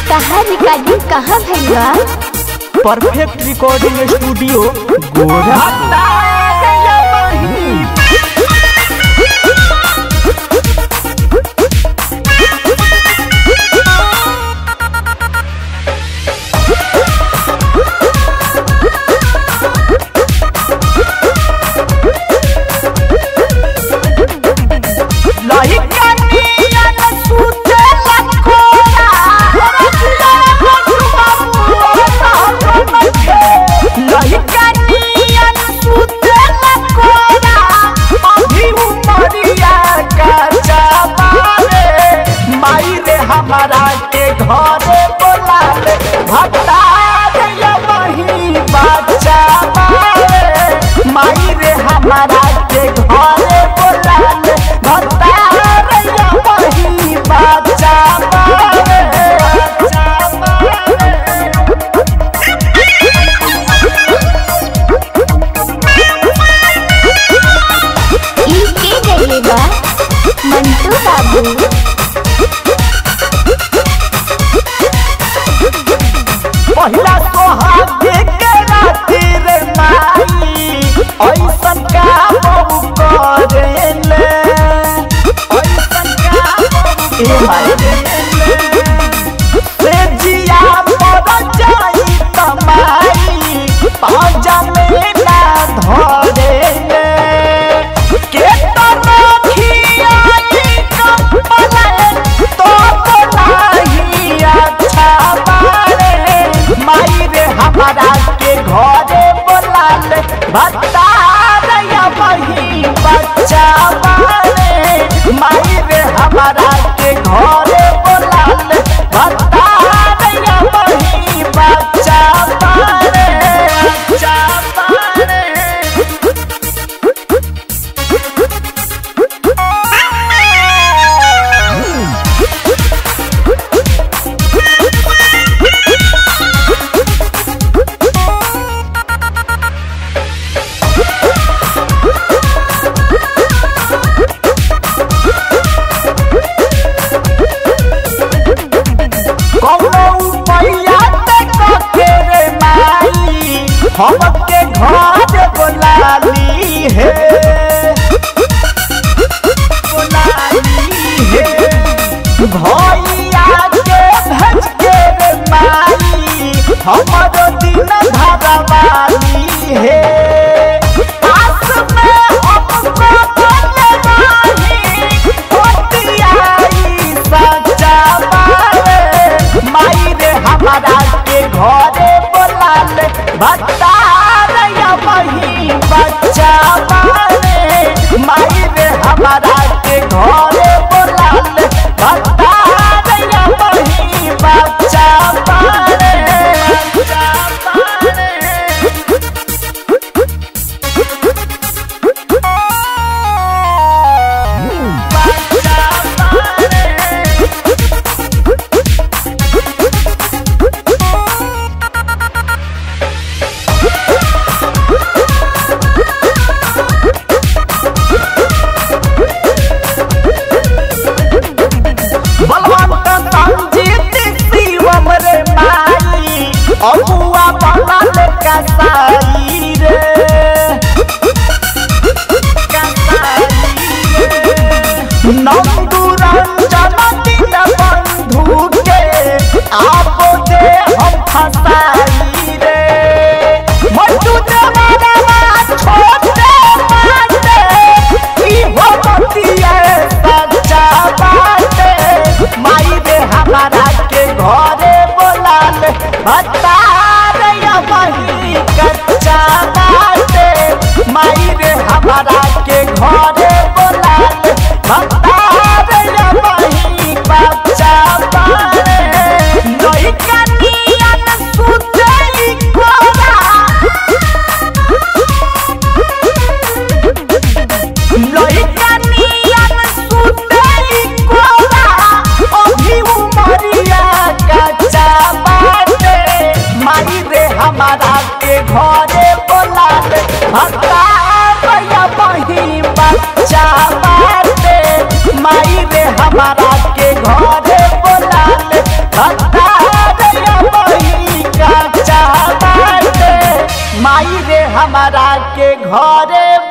कहाँ रिकॉर्डिंग कहाँ भइल बा परफेक्ट रिकॉर्डिंग स्टूडियो गोरा हमारा के घरे बोला ले भत्ता रे वही बच्चा मारे माई रे हमारा के घरे बोला ले भत्ता रे वही बच्चा मारे बच्चा मारे ई के गइले बा मंटू बाबू पहिला सोहागे के राती रे माई ऐसन का बहु करेले ऐसन का बहु ए माई से जिया पर जाई तमाई पाजा में ना धरेले के तना खियाई कंपले तो तो नहीं अच्छा बारे माई रे हमारा के घरे बोला ले भत्ता रे वही बच्चा बारे माई रे हमारा के घरे बोला ले भत्ता रे वही बच्चा बारे बच्चा बारे कौनो उपाया ते कके रे माई हमके घर बोलाली है बोलाली है भैया के भेज के रे माई हमरो दिन धरवाली है आस में हमको बोले नाही होतियाई सच्चा मारे माई रे हमारा के घरे बोला ले भत्ता रे वही बच्चा मारे माई रे हमारा के घरे बोला ले भत्ता रे वही बच्चा मारे बच्चा मारे बलवंत संजीत शिवम रे माई अबुआ बनल कसाई रे कसाई रे नंदू रंजन दिन बंधु के आप दे हम फसाई रे मटू देवारा छोटे माटे ई हो बतिया सच्चा बाटे माई रे हमारा के घरे बोला ले भत्ता रे वही कच्चा बाटे माई रे हमारा के घरे बोला ले भत्ता रे वही बच्चा बाटे नई कनियन सुते कोरा लइका नियन सुतेली कोला अभी उमरिया कच्चा बाटे माई रे हमारा के घरे बोला ले भत्ता भैया बही बच्चा बाटे माई रे हमारा के घरे बोला ले भत्ता माई रे हमारा के घरे